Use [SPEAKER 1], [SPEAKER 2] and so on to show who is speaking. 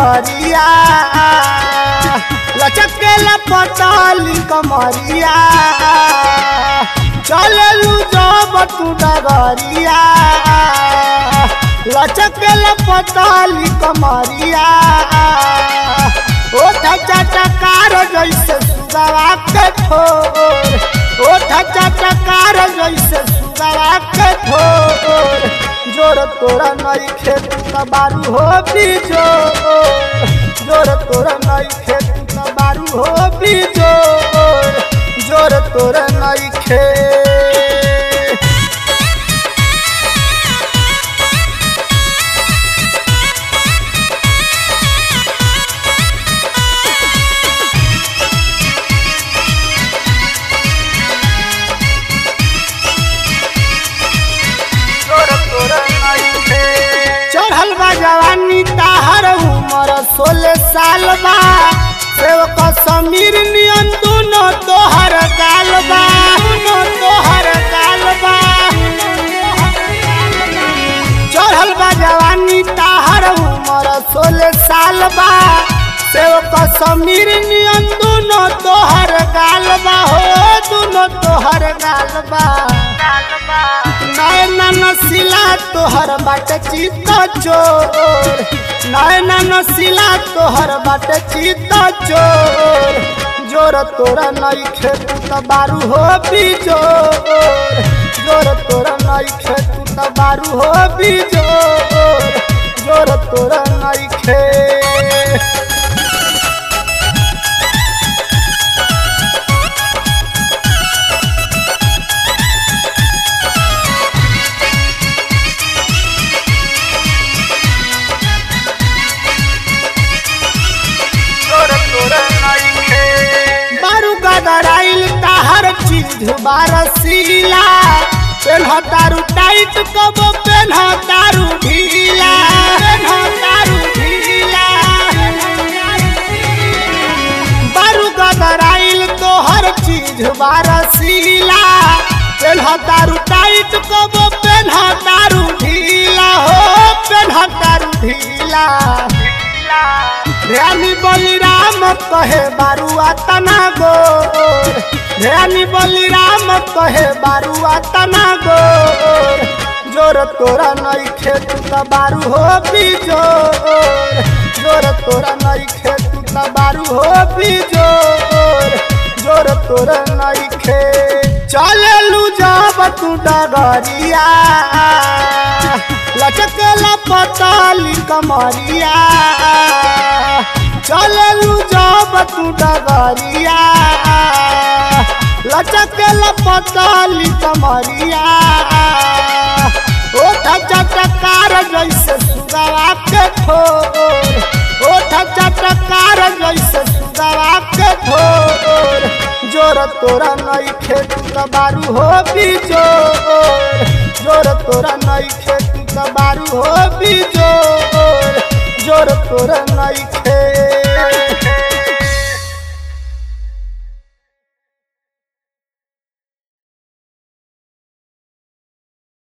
[SPEAKER 1] डगरिया लचकेला पताली कमरिया चललू जब तू डगरिया लचकेला पताली कमरिया ओठ चटकार जैसे सुगवा के ठोर ओठ चटकार जैसे सुगवा के ठोर जोर तोरा नई खेत बारू हो बिजोर जोर तोरा नई खेत बारू हो बिजोर जोर तोरा नई खेत चढ़ल बा जवानी ताहर उमर सोलह साल बा सेवक समीर नियन दोनों तोहर गाल बा दोनों तोहर गाल बा चढ़ल बा जवानी ताहर उमर सोलह साल बा सेवक समीर नियन दोनों तोहर गाल बा हो दोनों तोहर गाल बा नैना नसीला तोहर बाट चित चोर नैना नसीला तोहर बाट चित चोर जोर तोरा नई खेत बारू हो बिजोर जोर तोरा नई खेत बारू हो बिजोर जोर तोरा नई खेत बारू गदराइल ताहर चीज बारसीला पेन्ह तारू टाइट कब पेन्ह तारू ढीला पेन्ह तारू ढीला बारू गदराइल तोहर चीज बारसीला पेन्ह तारू टाइट कब पेन्ह तारू ढीला हो पेन्ह तारू ढीला ध्यानी बलिराम कहे बारुआ तना गोर ध्यानी बलिराम कहे बारुआ तना गोर जोर तोरा नई खेत त बारू हो बिजोर जोर तोरा नई खेत त बारू हो बिजोर जोर तोरा नई खेत चललू जब तू डगरिया लचकला पताली कमरिया चललू जब तू डगरिया लचकला पताली कमरिया ओठ चटकार जैसे सुगवा के ठोर ओठ चटकार जैसे सुगवा के ठोर जोर तोरा नई खेत बारू हो बिजोर जोर तोरा नई खेत बारू हो बिजोर जोर तोरा नई खेत